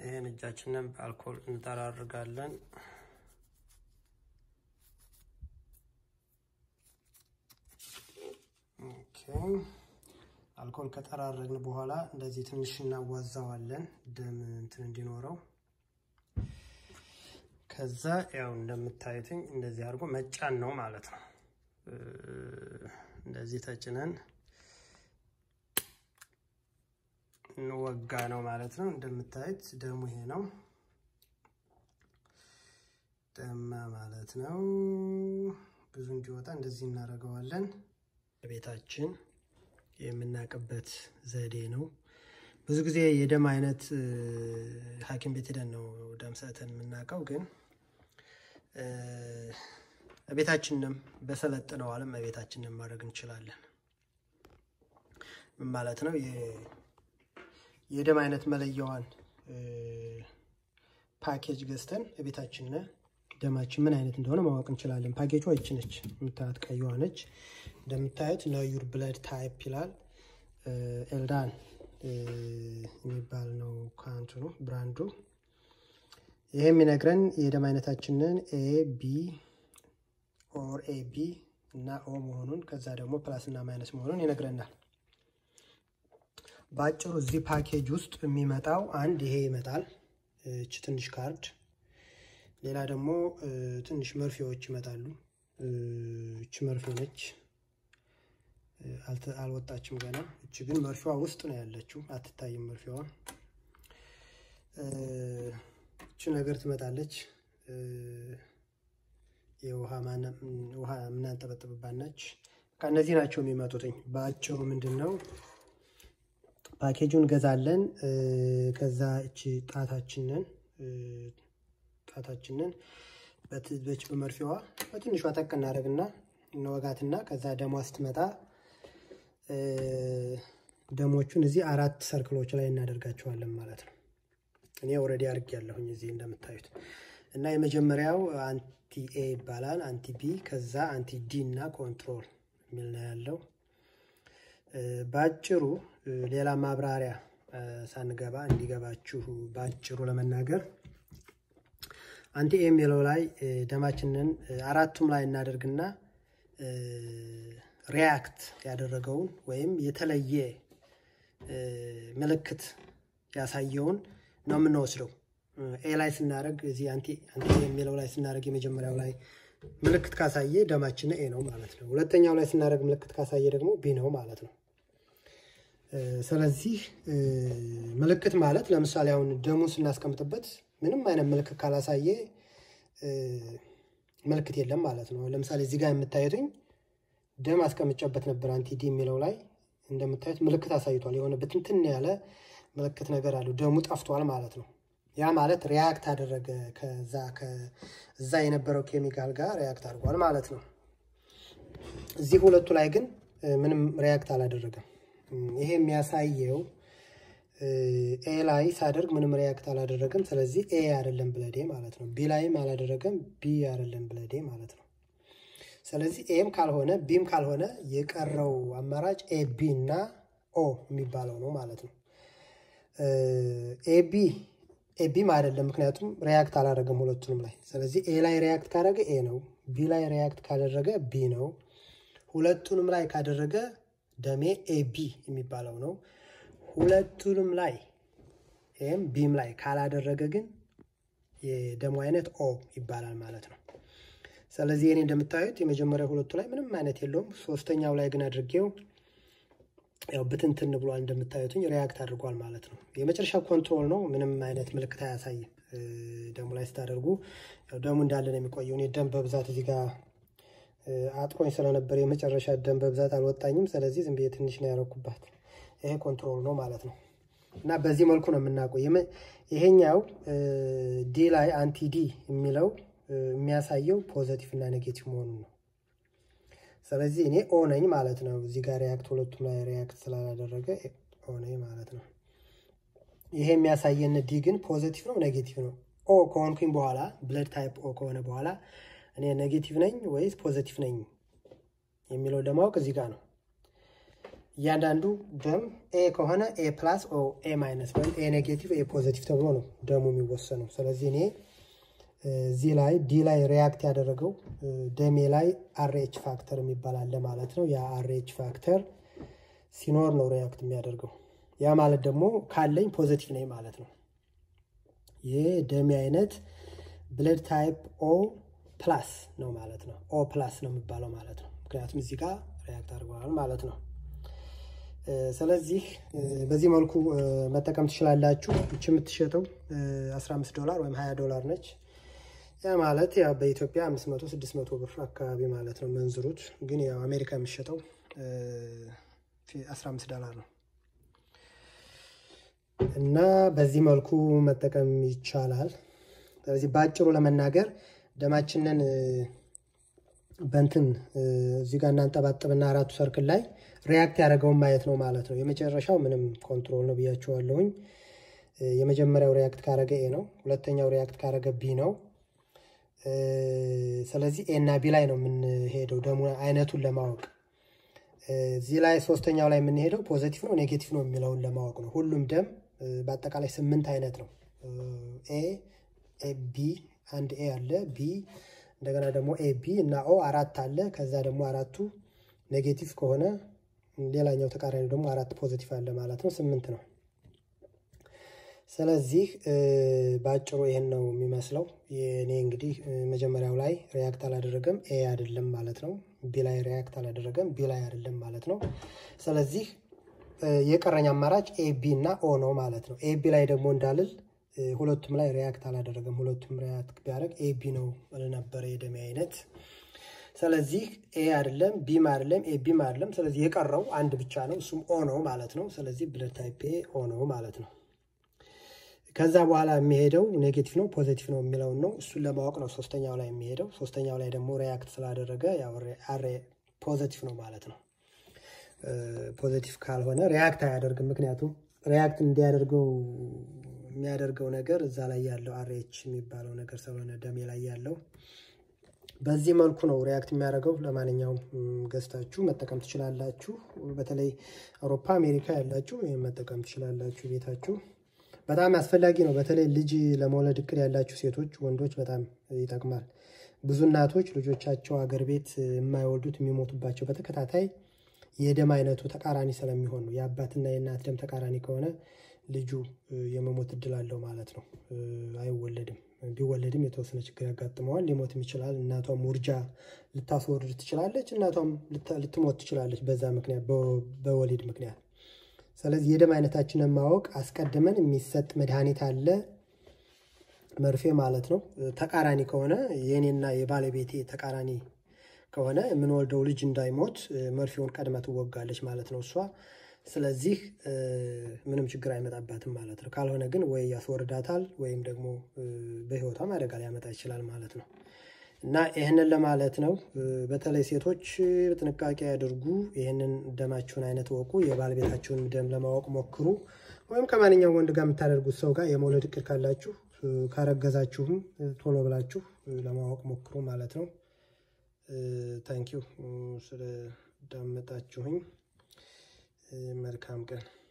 ይህን እጃችንን በአልኮል እንጠራርጋለን። ኦኬ አልኮል ከጠራረግን በኋላ እንደዚህ ትንሽ እናዋዛዋለን ደም እንትን እንዲኖረው። ከዛ ያው እንደምታዩትኝ እንደዚህ አድርጎ መጫን ነው ማለት ነው። እንደዚህ ተጭነን እንወጋ ነው ማለት ነው። እንደምታዩት ደሙ ይሄ ነው ደማ ማለት ነው። ብዙ እንዲወጣ እንደዚህ እናደርገዋለን። ቤታችን የምናውቅበት ዘዴ ነው። ብዙ ጊዜ የደም አይነት ሐኪም ቤት ሄደን ነው ደም ሰተን የምናውቀው። ግን ቤታችንም በሰለጥነው ዓለም ቤታችንን ማድረግ እንችላለን። ምን ማለት ነው? የደም አይነት መለያዋን ፓኬጅ ገዝተን ቤታችን ደማችን ምን አይነት እንደሆነ ማወቅ እንችላለን። ፓኬጇ ይች ነች፣ የምታዩት ቀይዋ ነች። እንደምታዩት ነዩር ብለድ ታይፕ ይላል። ኤልዳን የሚባል ነው ካንትኑ ብራንዱ። ይሄ የሚነግረን የደም አይነታችንን ኤ ቢ ኦር ኤ ቢ እና ኦ መሆኑን ከዛ ደግሞ ፕላስ እና ማይነስ መሆኑን ይነግረናል። በአጭሩ እዚህ ፓኬጅ ውስጥ የሚመጣው አንድ ይሄ ይመጣል፣ እች ትንሽ ካርድ። ሌላ ደግሞ ትንሽ መርፌዎች ይመጣሉ። እች መርፌ ነች፣ አልወጣችም ገና። እች ግን መርፌዋ ውስጥ ነው ያለችው፣ አትታይም መርፌዋ። እች ነገር ትመጣለች፣ የውሃ የምናንጠበጥብባት ነች። እነዚህ ናቸው የሚመጡትኝ። በአጭሩ ምንድን ነው ፓኬጁን እንገዛለን። ከዛ እቺ ጣታችንን ጣታችንን በትበች በመርፌዋ በትንሿ ጠቅ እናደርግና እንወጋትና ከዛ ደሟ ስትመጣ ደሞቹን እዚህ አራት ሰርክሎች ላይ እናደርጋቸዋለን ማለት ነው። እኔ ኦልሬዲ አድርግ ያለሁኝ እዚህ እንደምታዩት እና የመጀመሪያው አንቲ ኤ ይባላል፣ አንቲ ቢ፣ ከዛ አንቲ ዲ እና ኮንትሮል የሚል ነው ያለው። በአጭሩ ሌላ ማብራሪያ ሳንገባ እንዲገባችሁ በአጭሩ ለመናገር አንቲ ኤ የሚለው ላይ ደማችንን አራቱም ላይ እናደርግና ሪያክት ያደረገውን ወይም የተለየ ምልክት ያሳየውን ነው የምንወስደው። ኤ ላይ ስናደርግ እዚህ አንቲ የሚለው ላይ ስናደርግ የመጀመሪያው ላይ ምልክት ካሳየ ደማችን ኤ ነው ማለት ነው። ሁለተኛው ላይ ስናደርግ ምልክት ካሳየ ደግሞ ቢ ነው ማለት ነው። ስለዚህ ምልክት ማለት ለምሳሌ አሁን ደሙን ስናስቀምጥበት ምንም አይነት ምልክት ካላሳየ ምልክት የለም ማለት ነው። ለምሳሌ እዚህ ጋር የምታዩትኝ ደም አስቀምጨበት ነበር አንቲዲ የሚለው ላይ እንደምታዩት ምልክት አሳይቷል። የሆነ ብትንትን ያለ ምልክት ነገር አለው። ደሙ ጠፍቷል ማለት ነው። ያ ማለት ሪያክት አደረገ ከዛ እዛ የነበረው ኬሚካል ጋር ሪያክት አድርጓል ማለት ነው። እዚህ ሁለቱ ላይ ግን ምንም ሪያክት አላደረገም። ይሄ የሚያሳየው ኤ ላይ ሳደርግ ምንም ሪያክት አላደረገም። ስለዚህ ኤ አይደለም ብለዴ ማለት ነው። ቢ ላይም አላደረገም፣ ቢ አይደለም ብለዴ ማለት ነው። ስለዚህ ኤም ካልሆነ ቢም ካልሆነ የቀረው አማራጭ ኤ ቢ እና ኦ የሚባለው ነው ማለት ነው። ኤቢ ኤቢም አይደለም፣ ምክንያቱም ሪያክት አላደረገም ሁለቱንም ላይ። ስለዚህ ኤ ላይ ሪያክት ካደረገ ኤ ነው፣ ቢ ላይ ሪያክት ካደረገ ቢ ነው። ሁለቱንም ላይ ካደረገ ደሜ ኤቢ የሚባለው ነው። ሁለቱንም ላይ ኤም ቢም ላይ ካላደረገ ግን የደሙ አይነት ኦ ይባላል ማለት ነው። ስለዚህ እኔ እንደምታዩት የመጀመሪያ ሁለቱ ላይ ምንም አይነት የለውም። ሶስተኛው ላይ ግን አድርጌው ያው ብትንትን ብሏል እንደምታዩትኝ ሪያክት አድርጓል ማለት ነው። የመጨረሻው ኮንትሮል ነው። ምንም አይነት ምልክት አያሳይም። ደሙ ላይ ስታደርጉ ያው ደሙ እንዳለ ነው የሚቆየው። እኔ ደም በብዛት እዚህ ጋር አጥሮኝ ስለነበር የመጨረሻ ደም በብዛት አልወጣኝም። ስለዚህ ዝም ብዬ ትንሽ ነው ያረኩባት። ይሄ ኮንትሮል ነው ማለት ነው። እና በዚህ መልኩ ነው የምናውቀው። ይሄኛው ዲ ላይ አንቲ ዲ የሚለው የሚያሳየው ፖዘቲቭ እና ኔጌቲቭ መሆኑን ነው። ስለዚህ እኔ ኦ ነኝ ማለት ነው። እዚህ ጋር ሪያክት ሁለቱም ላይ ሪያክት ስላላደረገ ኦ ነኝ ማለት ነው። ይሄ የሚያሳየን ዲ ግን ፖዘቲቭ ነው ኔጌቲቭ ነው። ኦ ከሆንኩኝ በኋላ ብለድ ታይፕ ኦ ከሆነ በኋላ እኔ ኔጌቲቭ ነኝ ወይስ ፖዘቲቭ ነኝ የሚለው ለማወቅ እዚህ ጋር ነው። እያንዳንዱ ደም ኤ ከሆነ ኤ ፕላስ ኦ ኤ ማይነስ ወይም ኤ ኔጌቲቭ ኤ ፖዘቲቭ ተብሎ ነው ደሙ የሚወሰነው። ስለዚህ እኔ እዚህ ላይ ዲ ላይ ሪያክት ያደረገው ደሜ ላይ አርኤች ፋክተር የሚባል አለ ማለት ነው። ያ አርኤች ፋክተር ሲኖር ነው ሪያክት የሚያደርገው። ያ ማለት ደግሞ ካለኝ ፖዘቲቭ ነኝ ማለት ነው። ይህ ደሜ አይነት ብለድ ታይፕ ኦ ፕላስ ነው ማለት ነው። ኦ ፕላስ ነው የሚባለው ማለት ነው። ምክንያቱም እዚህ ጋር ሪያክት አድርገዋል ማለት ነው። ስለዚህ በዚህ መልኩ መጠቀም ትችላላችሁ። እች የምትሸጠው 15 ዶላር ወይም 20 ዶላር ነች። ያ ማለት ያው በኢትዮጵያ 500 600 ብር አካባቢ ማለት ነው መንዝሩት። ግን ያው አሜሪካ የሚሸጠው 15 ዶላር ነው እና በዚህ መልኩ መጠቀም ይቻላል። ስለዚህ በአጭሩ ለመናገር ደማችንን በንትን እዚህ ጋር እናንጠባጥብና አራቱ ሰርክል ላይ ሪያክት ያደረገውን ማየት ነው ማለት ነው። የመጨረሻው ምንም ኮንትሮል ነው ብያቸዋለሁኝ። የመጀመሪያው ሪያክት ካረገ ኤ ነው። ሁለተኛው ሪያክት ካረገ ቢ ነው። ስለዚህ ኤ እና ቢ ላይ ነው የምንሄደው ደሞ አይነቱን ለማወቅ። እዚህ ላይ ሶስተኛው ላይ የምንሄደው ፖዘቲቭ ነው ኔጌቲቭ ነው የሚለውን ለማወቅ ነው። ሁሉም ደም በአጠቃላይ ስምንት አይነት ነው። ኤ ቢ አንድ ኤ አለ ቢ እንደገና ደግሞ ኤ ቢ እና ኦ አራት አለ። ከዛ ደግሞ አራቱ ኔጌቲቭ ከሆነ ሌላኛው ተቃራኒ ደግሞ አራት ፖዚቲቭ አለ ማለት ነው። ስምንት ነው። ስለዚህ በአጭሩ ይሄን ነው የሚመስለው። እኔ እንግዲህ መጀመሪያው ላይ ሪያክት አላደረገም ኤ አይደለም ማለት ነው። ቢ ላይ ሪያክት አላደረገም ቢ ላይ አይደለም ማለት ነው። ስለዚህ የቀረኝ አማራጭ ኤ ቢ እና ኦ ነው ማለት ነው። ኤ ቢ ላይ ደግሞ እንዳልል ሁለቱም ላይ ሪያክት አላደረገም። ሁለቱም ሪያክት ቢያደርግ ኤ ቢ ነው ነበረ የደሜ አይነት። ስለዚህ ኤ አይደለም ቢም አይደለም ኤ ቢም አይደለም። ስለዚህ የቀረው አንድ ብቻ ነው፣ እሱም ኦ ነው ማለት ነው። ስለዚህ ብለድ ታይፕ ኤ ኦ ነው ማለት ነው። ከዛ በኋላ የሚሄደው ኔጌቲቭ ነው ፖዚቲቭ ነው የሚለውን ነው። እሱን ለማወቅ ነው ሶስተኛው ላይ የሚሄደው። ሶስተኛው ላይ ደግሞ ሪያክት ስላደረገ አሬ ፖዚቲቭ ነው ማለት ነው። ፖዚቲቭ ካልሆነ ሪያክት አያደርግም። ምክንያቱም ሪያክት እንዲያደርገው የሚያደርገው ነገር እዛ ላይ ያለው አሬች የሚባለው ነገር ስለሆነ ደሜ ላይ ያለው በዚህ መልኩ ነው ሪያክት የሚያደርገው። ለማንኛውም ገዝታችሁ መጠቀም ትችላላችሁ። በተለይ አውሮፓ፣ አሜሪካ ያላችሁ ይህን መጠቀም ትችላላችሁ ቤታችሁ። በጣም አስፈላጊ ነው። በተለይ ልጅ ለመውለድ እቅድ ያላችሁ ሴቶች፣ ወንዶች በጣም ይጠቅማል። ብዙ እናቶች ልጆቻቸው አገር ቤት የማይወልዱት የሚሞቱባቸው በተከታታይ የደም አይነቱ ተቃራኒ ስለሚሆን ነው። የአባትና የእናት ደም ተቃራኒ ከሆነ ልጁ የመሞት እድል አለው ማለት ነው። አይወለድም። ቢወለድም የተወሰነ ችግር ያጋጥመዋል፣ ሊሞትም ይችላል። እናቷም ውርጃ ልታስወርድ ትችላለች፣ እናቷም ልትሞት ትችላለች በዛ ምክንያት በወሊድ ምክንያት። ስለዚህ የደም አይነታችንን ማወቅ አስቀድመን የሚሰጥ መድኃኒት አለ፣ መርፌ ማለት ነው። ተቃራኒ ከሆነ የእኔና የባለቤቴ ተቃራኒ ከሆነ የምንወልደው ልጅ እንዳይሞት መርፌውን ቀድማ ትወጋለች ማለት ነው እሷ ስለዚህ ምንም ችግር አይመጣባትም ማለት ነው። ካልሆነ ግን ወይ ያስወርዳታል ወይም ደግሞ በሕይወቷም አደጋ ሊያመጣ ይችላል ማለት ነው። እና ይህንን ለማለት ነው። በተለይ ሴቶች ጥንቃቄ ያድርጉ። ይህንን ደማችሁን አይነት ወቁ። የባለቤታችሁን ደም ለማወቅ ሞክሩ። ወይም ከማንኛውም ወንድ ጋር የምታደርጉት ሰው ጋር የመውለድ እቅድ ካላችሁ ካረገዛችሁም ቶሎ ብላችሁ ለማወቅ ሞክሩ ማለት ነው። ታንኪዩ ስለዳመጣችሁኝ። መልካም ቀን